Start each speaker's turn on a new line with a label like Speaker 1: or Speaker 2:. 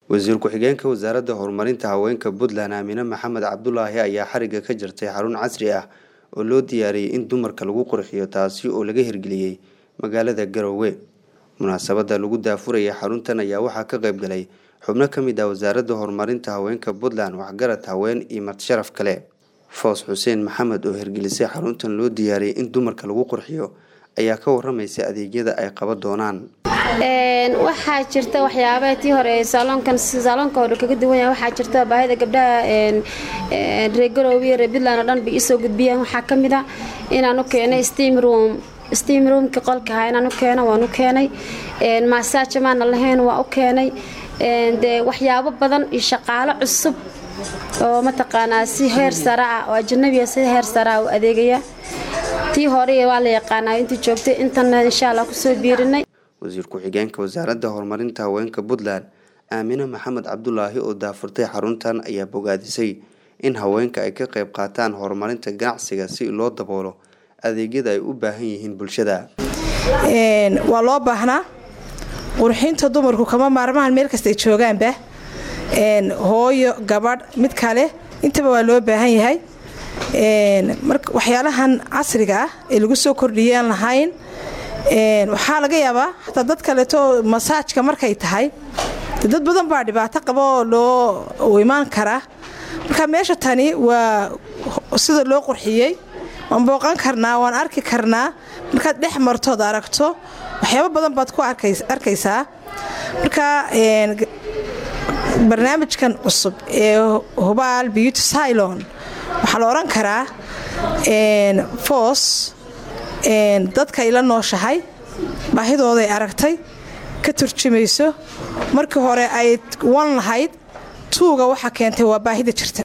Speaker 1: wasiir ku-xigeenka wasaaradda horumarinta haweenka puntland aamine maxamed cabdulaahi ayaa xariga ka jirtay xarun casri ah oo loo diyaariyey in dumarka lagu qurxiyo taasi oo laga hirgeliyey magaalada garowe munaasabada lagu daafuraya xaruntan ayaa waxaa ka qayb galay xubno ka mid ah wasaaradda horumarinta haweenka puntland waxgarad haween iyo martisharaf kale foos xuseen maxamed oo hirgelisay xaruntan loo diyaariyey in dumarka lagu qurxiyo ayaa ka waramaysa adeegyada ay qaban doonaan
Speaker 2: waxaa jirta waxyaabaa tii hore saaloonkan saaloonka hore kaga duwan yahay waxaa jirta baahida gabdhaha reer garoowe iyo reer puntland oo dhan bay isoo gudbiyeen waxaa ka mid a inaan u keenay steam room steam roomka qolkaha inaan u keeno waan u keenay maasaaja maana lahayn waa u keenay dee waxyaabo badan iyo shaqaalo cusub oo mataqaanaa si heer sare ah oo ajanabiga si heer sare ah u adeegaya tii hore waa la yaqaanaa intii joogtay intana insha allah kusoo biirinay
Speaker 1: wasiir ku-xigeenka wasaaradda horumarinta haweenka puntland aamine maxamed cabdulaahi oo daafurtay xaruntan ayaa bogaadisay in haweenka ay ka qayb qaataan horumarinta ganacsiga si loo daboolo adeegyada ay u baahan yihiin bulshada
Speaker 3: waa loo baahnaa qurxinta dumarku kama maarmahan meel kasta ay joogaanba hooyo gabadh mid kale intaba waa loo baahan yahay waxyaalahan casriga ah ee lagu soo kordhiyaan lahayn waxaa laga yaabaa xataa dad kaleeto masaajka markay tahay dad badan baa dhibaato qaba oo loo imaan karaa marka meesha tani waa sida loo qurxiyey waan booqan karnaa waan arki karnaa markaad dhex martood aragto waxyaabo badan baad ku arkaysaa marka barnaamijkan cusub ee hubaal beauty cylon waxaa la odhan karaa foos dadka ay la nooshahay baahidooday aragtay ka turjumayso markii hore ay wan lahayd tuuga waxa keentay waa baahida jirta